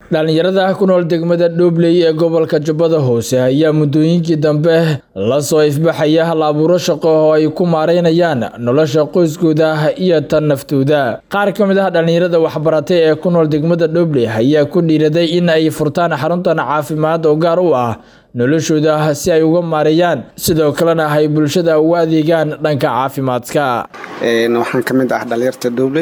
dhalinyarada ku nool degmada dhoobley ee gobolka jubbada hoose ayaa muddooyinkii dambe la soo ifbaxaya hal abuuro shaqo oo ay ku maareynayaan nolosha qoyskooda iyo tan naftooda qaar ka mid ah dhalinyarada waxbaratay ee ku nool degmada dhoobley ayaa ku dhiiraday in ay furtaan xaruntan caafimaad oo gaar u ah noloshooda si ay uga maareeyaan sidoo kalena ay bulshada ugu adeegaan dhanka caafimaadka waxaan ka mid ah dhalinyarta dhoobley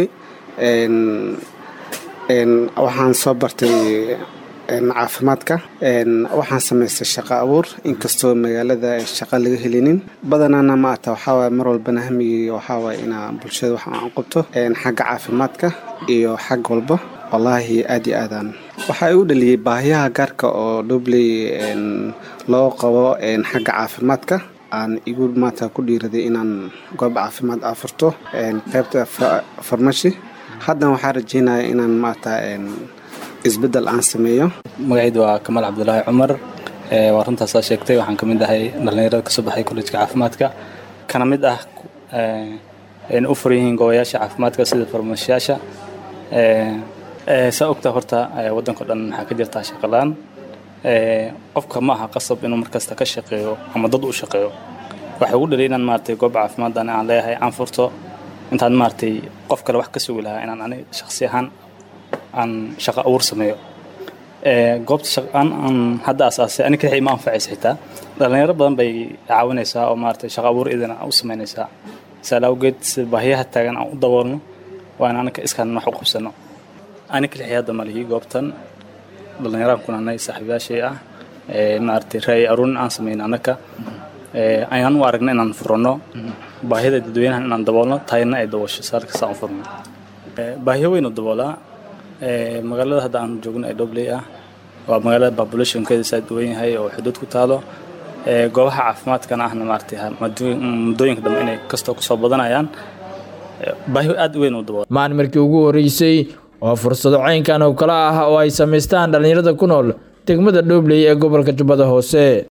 waxaan soo bartay caafimaadka waxaan samaystay shaqo abuur inkastoo magaalada shaqo laga helinin badanaana maata waxaawaay mar walbana hamigii waxaawaay inaa bulshada wax aan qabto xagga caafimaadka iyo xag walba wallaahi aad iyo aadaan waxaa igu dhaliyey baahiyaha gaarka oo dhobley loo qabo xagga caafimaadka aan igu maata ku dhiiraday inaan goob caafimaad afurto qaybta farmashi haddan waxaa rajeynaya inaan maata isbedel aan sameeyo magacaydu waa kamaal cabdulaahi cumar waa runtaasaa sheegtay waxaan ka mid ahay dhallinyarada kasoo baxay kollejka caafimaadka kana mid ah u furan yihiin goobayaasha caafimaadka sida farmashiyaasha saa ogtaa horta waddanko dhan waxaa ka jirtaa shaqalaan qofka ma aha qasab inuu markasta ka shaqeeyo ama dad u shaqeeyo waxay ugu dhalay inaan maaragtay goob caafimaaddan aan leeyahay aan furto intaan maaragtay qof kale wax ka sugi lahaa inaan ani shakhsi ahaan aan shaqo abuur sameeyo goobta shaqaan aan hadda asaasay ani kadixii ma anfacaysa xitaa dhallinyaro badan bay caawinaysaa oo maaragtay shaqo abuur idin u samaynaysaa saal awgeed si baahiyaha taagan aan u daboolno waa in anaka iskaan wax u qabsano ani kadixii hadda malihii goobtan dhallinyaraan kunanay saaxiibayaashay ah maaragtay raay aruurin aan samayno annaka ayaan u aragna inaan furanno baahida dadweynahan inaan daboolno taayna ay daboosho saalkasaan u furno baahiyo weyn u daboolaa magaalada hadda aan joogno ee dhobley ah waa magaalada populationkeeda saa duwan yahay oo xuduud ku taalo goobaha caafimaadkana ahna maaragtay muddooyinka dambe inay kastoo kusoo badanayaan baahiyo aad u weyn u daboolaa maan markii ugu horreysay oo fursado caynkan oo kale ah oo ay samaystaan dhallinyarada ku nool degmada dhoobley ee gobolka jubbada hoose